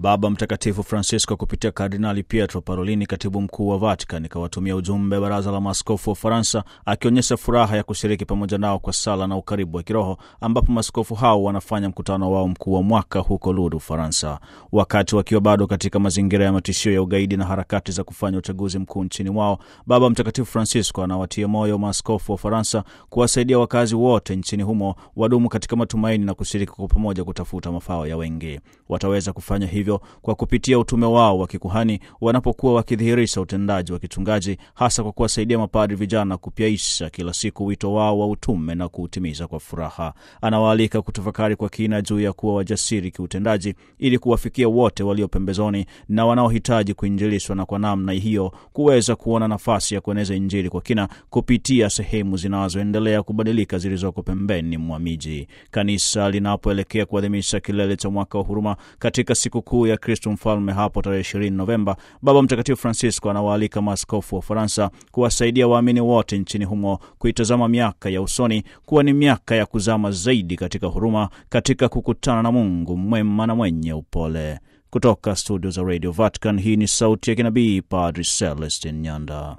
Baba Mtakatifu Francisco kupitia Kardinali Pietro Parolini, katibu mkuu wa Vatican, ikawatumia ujumbe baraza la maaskofu wa Ufaransa, akionyesha furaha ya kushiriki pamoja nao kwa sala na ukaribu wa kiroho, ambapo maaskofu hao wanafanya mkutano wao mkuu wa mwaka huko Lourdes, Ufaransa, wakati wakiwa bado katika mazingira ya matishio ya ugaidi na harakati za kufanya uchaguzi mkuu nchini mwao. Baba Mtakatifu Francisco anawatia moyo maaskofu wa Ufaransa kuwasaidia wakazi wote nchini humo wadumu katika matumaini na kushiriki kwa pamoja kutafuta mafao ya wengi. Wataweza kufanya hivyo kwa kupitia utume wao wa kikuhani wanapokuwa wakidhihirisha utendaji wa kichungaji, hasa kwa kuwasaidia mapadri vijana kupyaisha kila siku wito wao wa utume na kuutimiza kwa furaha. Anawaalika kutafakari kwa kina juu ya kuwa wajasiri kiutendaji ili kuwafikia wote walio pembezoni na wanaohitaji kuinjilishwa, na kwa namna hiyo kuweza kuona nafasi ya kueneza Injili kwa kina kupitia sehemu zinazoendelea kubadilika zilizoko pembeni mwa miji. Kanisa linapoelekea kuadhimisha kilele cha mwaka wa huruma katika siku kuu ya Kristo Mfalme hapo tarehe 20 Novemba, Baba Mtakatifu Francisco anawaalika maaskofu wa Ufaransa kuwasaidia waamini wote nchini humo kuitazama miaka ya usoni kuwa ni miaka ya kuzama zaidi katika huruma, katika kukutana na Mungu mwema na mwenye upole. Kutoka studio za Radio Vatican, hii ni sauti ya kinabii Padri Celestin Nyanda.